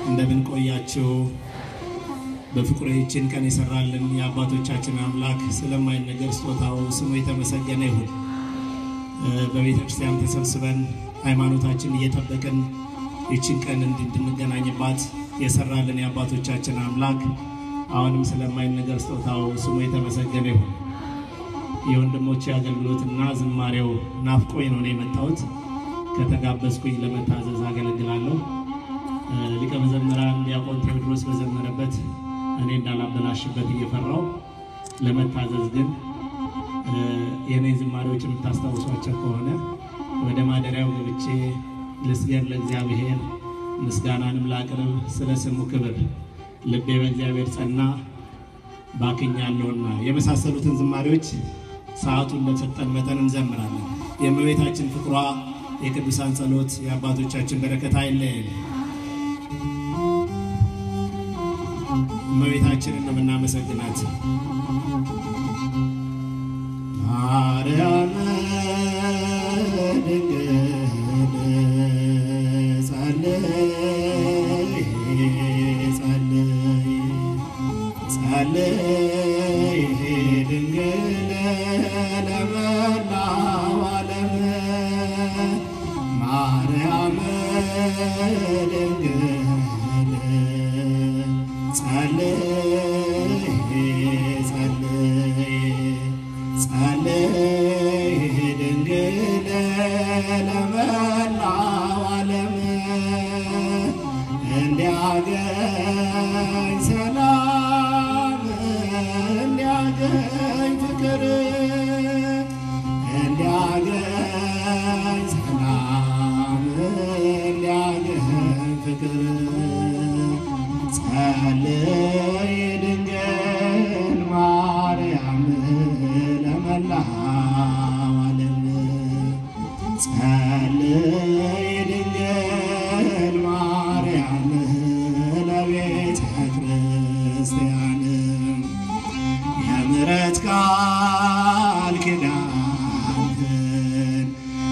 እንደምን ቆያችሁ? በፍቅሩ ይህችን ቀን የሰራልን የአባቶቻችን አምላክ ስለማይነገር ስጦታው ስሙ የተመሰገነ ይሁን። በቤተ ክርስቲያን ተሰብስበን ሃይማኖታችን እየጠበቅን ይህችን ቀን እንድንገናኝባት የሰራልን የአባቶቻችን አምላክ አሁንም ስለማይነገር ስጦታው ስሙ የተመሰገነ ይሁን። የወንድሞቼ አገልግሎትና ዝማሬው ናፍቆኝ ነው የመጣሁት። ከተጋበዝኩኝ ለመታዘዝ አገለግላለሁ። ሊቀ መዘምራን ዲያቆን ቴዎድሮስ በዘመረበት እኔ እንዳላበላሽበት እየፈራው ለመታዘዝ ግን የእኔ ዝማሬዎች የምታስታውሷቸው ከሆነ ወደ ማደሪያው ገብቼ ልስገድ ለእግዚአብሔር ምስጋናንም ላቅርብ ስለ ስሙ ክብር ልቤ በእግዚአብሔር ጸና ባክኛለሁና የመሳሰሉትን ዝማሬዎች ሰዓቱ እንደሰጠን መጠን እንዘምራለን። የእመቤታችን ፍቅሯ የቅዱሳን ጸሎት የአባቶቻችን በረከት አይለየን። እመቤታችንን ነው የምናመሰግናት። ማርያም ድንግል ጸልይ ጸልይ ጸልይ ድንግል ለመላው ዓለም ማርያም ድንግል ጸልይ ጸልይ ጸልይ ድንግል ለመላው ዓለም እንዲያገኝ ሰላም እንዲያገኝ ፍቅር እንዲያገኝ ሰላም እንዲያገኝ ፍቅር ጸልይ ድንግል ማርያም ለመላው ዓለም ጸልይ ድንግል ማርያም ለቤተ ክርስቲያን የምሕረት ቃል ኪዳንህን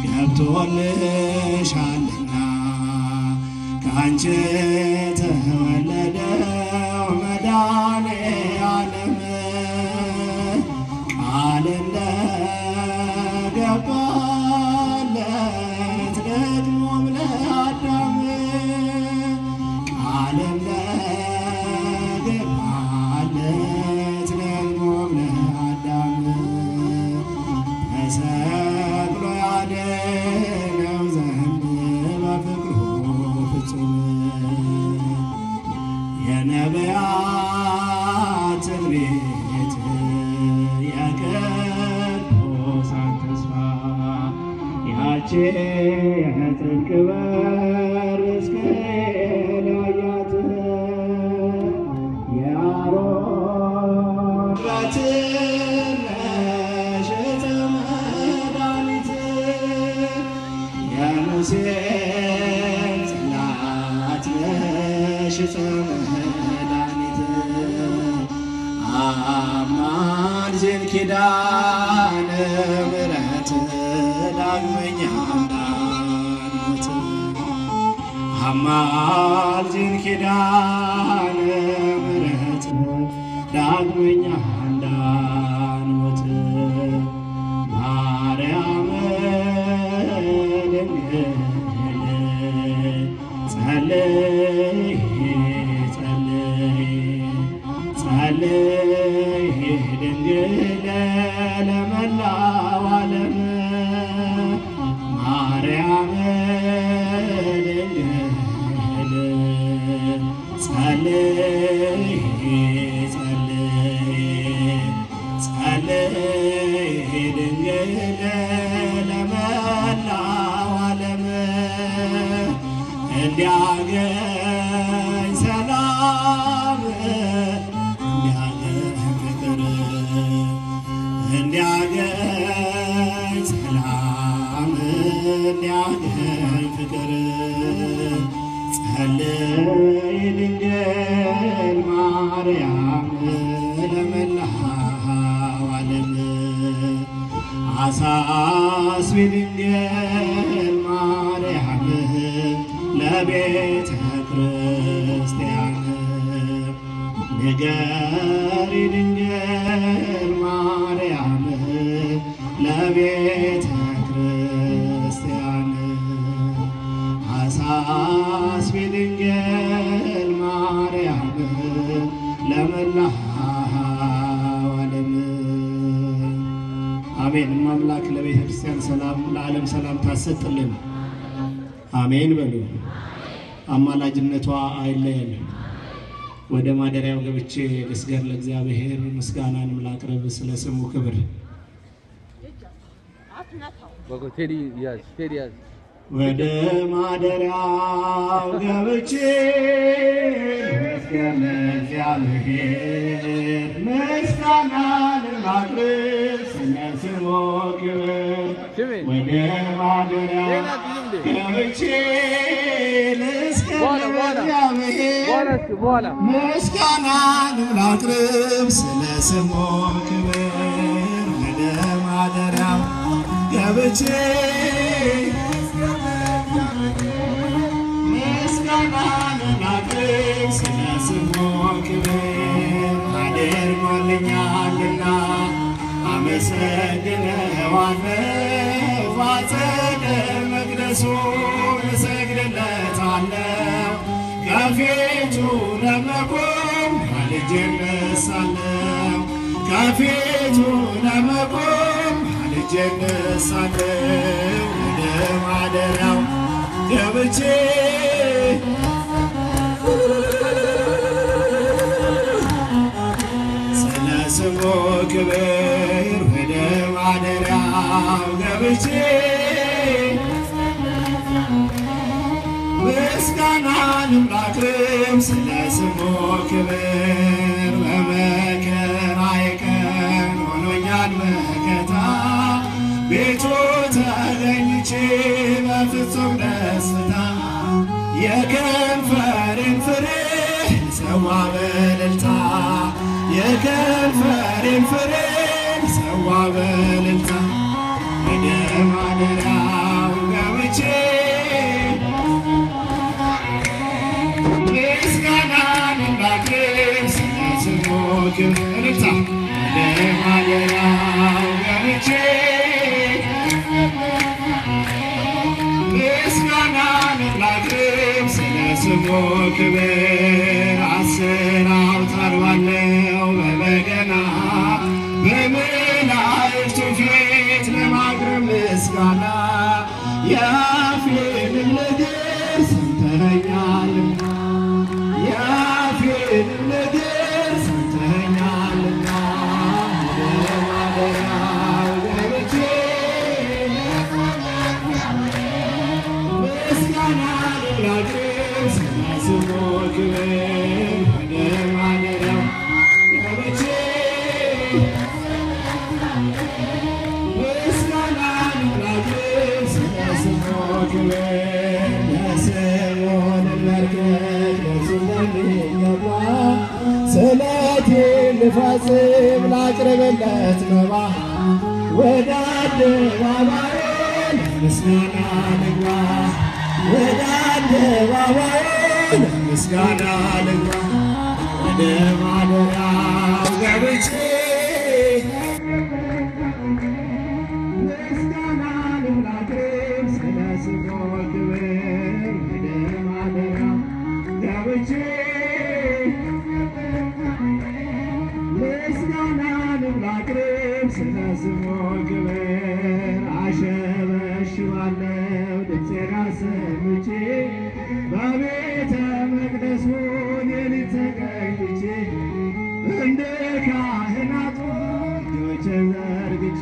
ገብቶልሻልና ከአንቺ ተወለደው መድኃኔ ዓለም ቃል እንደገባለት ደግሞም ለአዳም ቃል እንደገባለት ደግሞም ለአዳም ተሰቅሎ ያድነው ዘንድ በፍቅሩ ፍጹም የነቢያት ትንቢት የቅዱሳን ተስፋ ያቺ የጽድቅ በር እስክል ያያት የአሮን በትነሽ ዕፀ መድኃኒት የሙሴ ጽላት ነሽ ዕፀ መድኃኒት አማልጅን ኪዳነ ምሕረት ዳግመኛ እንዳንሞት አማልጅን ኪዳነ ምሕረት ዳግመኛ እንዳንሞት ማርያም ድንግል ጸልይ ጸልይ ጸልይ ድንግል ለመላው ዓለም ማርያም ድንግል ጸልይ ጸልይ ጸልይ ድንግል ለመላው ዓለም እንዲያገኝ ሰላም እንዲያገኝ ፍቅር እንዲያገኝ ሰላም እንዲያገኝ ፍቅር ጸልይ ድንግል ማርያም ለመላው ዓለም አሳስቢ ድንግል ማርያም ለቤተ ክርስቲያን ንገሪ ድንግል ማርያም ለቤተ ክርስቲያን አሳስቢ ድንግል ማርያም ለመላው ዓለም አሜን። አምላክ ለቤተ ክርስቲያን ሰላም፣ ለዓለም ሰላም ታሰጥልን። አሜን በሉ። አማላጅነቷ አይለየን። ወደ ማደሪያው ገብቼ ልስገር ለእግዚአብሔር፣ ምስጋናንም ላቅርብ ስለ ስሙ ክብር። በጎ ቴዲ ያዝ፣ ቴዲ ያዝ። ወደ ማደሪያው ገብቼ ልስገር ለእግዚአብሔር፣ ምስጋናንም ላቅርብ ስለ ስሙ ክብር። ስሜ ወደ ማደሪያው ሌላ ጊዜም እንዴ? ገብቼ ልስገር በኋላ በኋላ ለእግዚአብሔር በኋላ እስኪ በኋላ ምስጋናን ላቅርብ ስለ ስሙ ክብር ወደ ማደሪያው ገብቼ ምስጋናን ላቅርብ ስለ ስሙ ክብር አድርጎልኛልና አመሰግነዋለሁ ባጸደ መቅደሱ እሰግድለታለሁ ከፊቱ ለመቆም ማልጄ እነሳለሁ ከፊቱ ለመቆም ማልጄ እነሳለሁ ወደ ማደሪያው ገብቼ ስለ ስሙ ክብር ወደ ማደሪያው ገብቼ ምስጋናንም ላቅርብ ስለ ስሙ ክብር በመከራዬ ቀን ሆኖኛል መከታ ቤቱ ተገኝቼ በፍጹም ደስታ የከንፈሬን ፍሬ ሰዋ በእልልታ የከንፈሬን ፍሬ ሰዋ በእልልታ ወደ ማደሪያው ገብቼ ምስጋናን ላቅርብ ስለ ስሙ ክብር እልልታ ወደ ማደሪያው ገብቼ ምስጋናን ላቅርብ ስለ ስሙ ክብር አስር አውታር ባለው በበገና በመላእክቱ ፊት ለማቅረብ ምስጋና የአፌንም ነገር ሰምተኸኛልና የአፌንም ነገር ሰምተኸኛልና ወደ ማደሪያው ገብቼ ምስጋናን ላቅርብ ስለ ስሙ ክብር ወደ ማደሪያው ገብቼ ምስጋናን ላቅርብ ስለ ስሙ ክብር ለስምዖን መርከብ ለእርሱ እንደሚገባ ስለቴን ልፈጽም ላቅርብለት መባ ወደ አደባባይ ምስጋና ልግባ ወደ አደባባይ ምስጋና ልግባ ወደ ማደሪያው ገብቼ ምስጋናን ላቅርብ ስለ ስሙ ክብር ወደ ማደሪያው ገብቼ ምስጋናን ላቅርብ ስለ ስሙ ክብር አሸበሽባለሁ ድምፄን አሰምቼ በቤተ መቅደሱ ሌሊት ተቀኝቼ እንደ ካህናቱ እጆቼን ዘርግቼ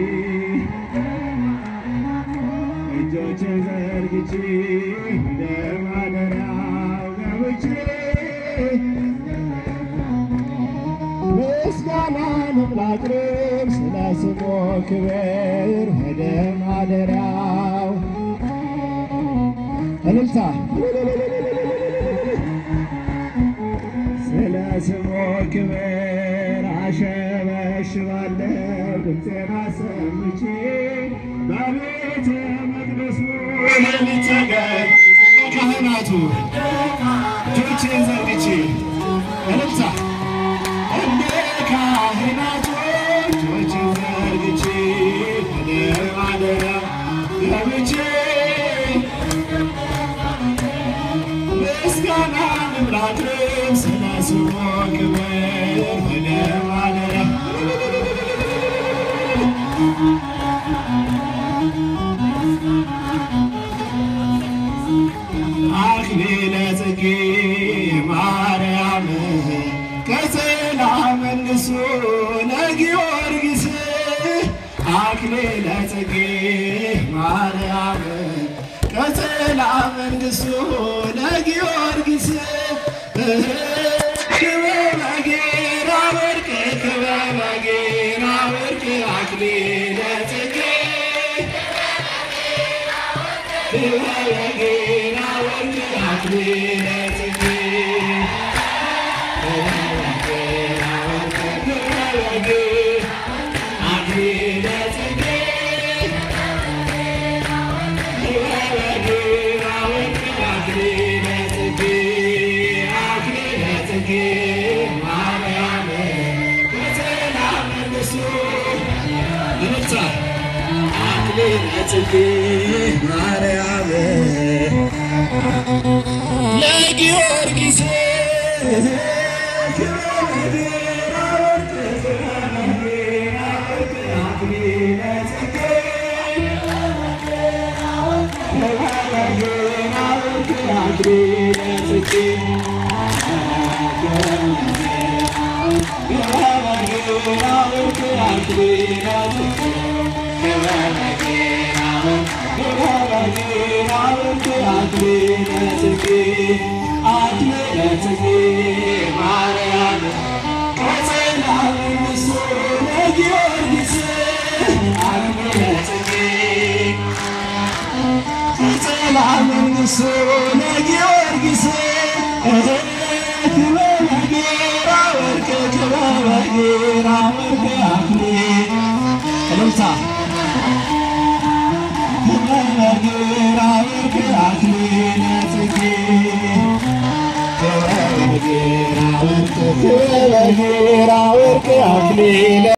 እጆቼን ዘርግቼ ወደ ማደሪያው ገብቼ ምስጋናን ላቅርብ ስለ ስሙ ክብር ወደ ማደሪያው እልልታ ስለ ስሙ ክብር አሸበሽባለሁ ድምፄን አሰምቼ በቤተ መቅደሱ ሌሊት ተቀን ካህናቱ እጆቼን ዘርግቼ እልልታ ምስጋና ልምላክም ስለ ስሙ ክብር ወደ ማደሪያ አክሊለ ጽጌ ማርያም ቀጸላ መንግሱ ለጊዮርጊስ አክሊለ ጽጌ ማርያም ቀጸላ መንግሱ ለጊዮርጊስ ክበበ ጌራ ወርቅ ክበበ ጌራ ወርቅ አክሊለ ጽጌ ክበበ ጌራ ወርቅ አክሊለ ጽጌ ማርያም ለጊዮርጊስ ለጊዮርጊስ ክበበ ጌራ ወርቅ ክበበ ጌራ ወርቅ አክሊል እልልታ ክበበ ጌራ ወርቅ አክሊለ ጽጌ ክበበ ጌራ ወርቅ ክበበ ጌራ ወርቅ አክሊለ